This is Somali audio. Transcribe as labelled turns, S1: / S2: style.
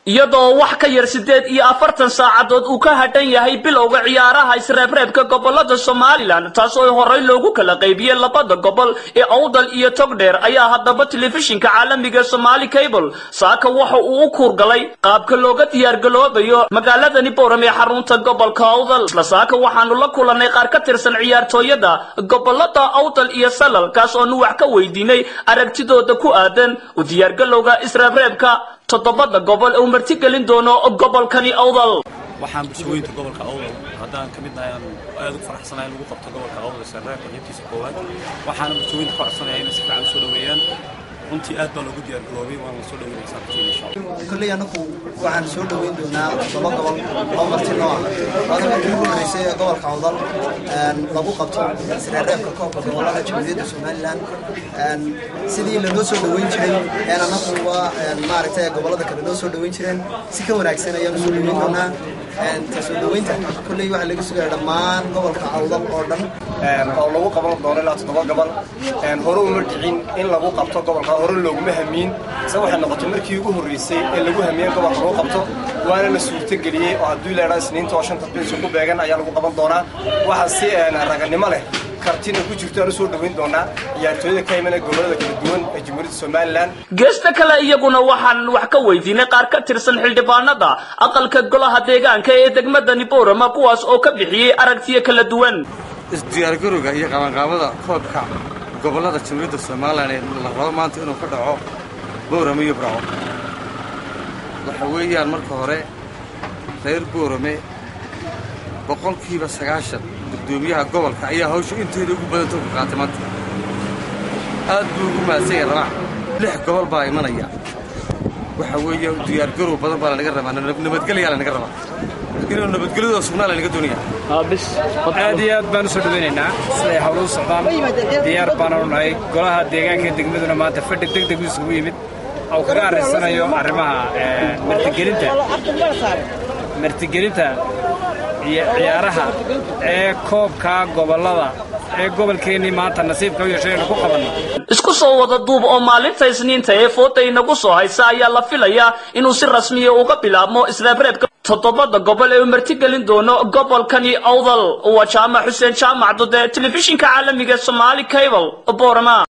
S1: iyadoo wax ka yar siddeed iyo afartan saacadood uu ka hadhan yahay bilowga ciyaaraha isreebreebka gobolada somalilan taas oo horey loogu kala qaybiyey labada gobol ee awdal iyo togdheer ayaa haddaba telefishinka caalamiga somaali cable saaka waxa uu u kuurgalay qaabka looga diyaargaloobayo magaaladani boram ee xarunta gobolka awdal isla saaka waxaanu la kulanay qaar ka tirsan ciyaartooyada gobolada awdal iyo salal kaas oonu wax ka weydiinay aragtidooda ku aadan u diyaargalowga isreebreebka toddobada gobol uu martigelin doono gobolkani awdal
S2: waxaan bulshooyinka gobolka awdal haddaan ka mid nahay aan aad ugu faraxsanahay in lagu qabto gobolka awdal isreebka xibkiisa koowaad waxaana bulshooyinka ka codsanaya inay si fiican u soo dhoweeyaan runtii aad baa loogu diyaar garoobay waana la soo dhaweynaysaa bulshada insha allah
S3: kolley anagu waxaan soo dhoweyn doonaa laba gobol oo marti noo ah waana markii ugu horreysay ee gobolka awdal lagu qabto isreereebka koobka gobolada jamhuuriyadda somalilan sidii lanoo soo dhoweyn jiray een anagu waa maaragtay gobolada kale noo soo dhoweyn jireen si ka wanaagsan ayaan usoo dhoweyn doonaa ta soo dhoweynta kolley waxaa laga sugaya dhammaan gobolka awdal oo dhan
S4: oo lagu qaban doono ilaa toddoba gobol hore uma dhicin in lagu qabto gobolka hore looguma hamiin se waxay noqotay markii ugu horreysay ee lagu hamiyey gobolka lagu qabto waana la suurtageliyey oo hadduu leedhaa isniinta oo shanta bilis ku beegan ayaa lagu qaban doonaa waxaa si raganimo leh kartina ku jirto aan u soo dhoweyn doonaa ciyaartooyada ka imanaya gobolada kala duwan ee jamhuuriyadda somalilan
S1: geesta kale iyaguna waxaan wax ka weydiinay qaar ka tirsan xildhibaanada aqalka golaha deegaanka ee degmadani boorama kuwaas oo ka bixiyey aragtiyo kala duwan
S5: isdiyaargarowga iyo qabanqaabada koobka gobollada jamhuuriyadda somalilan ee la rabo maanta inuu ka dhaco boorame iyo burco waxa weeyaan marka hore reer boorame boqolkiiba sagaashan guddoomiyaha gobolka ayaa hawsha inteeda ugu badanta uga qaatay maanta aad buu ugu mahadsan yahay rabaa lix gobol baa imanaya waxa weeye diyaargarow badan baa lanaga rabaa nabadgelyaa lanaga rabaa inuu nabadgelyadoo sugnaa lanaga doonaya
S6: aad iyo aad baan u soo dhawaynaynaa siday hawluhu socdaan diyaar baananu nahay golaha deegaanka degmaduna maanta fadhi deg deg isugu yimid oo kaga arrinsanayo arrimaha martigelinta martigelinta iyo ciyaaraha ee koobka gobollada ee gobolkeennii maanta nasiibka u yeeshay aynu ku qabanno
S1: isku soo wada duub oo maalinta isniinta ee fooda inagu soo haysa ayaa la filayaa inuu si rasmiya uga bilaabmo isreebreebka toddobada gobol ee uu martigelin doono gobolkani awdal waa jaamac xuseen jaamac dode telefishinka caalamiga somaali cable borama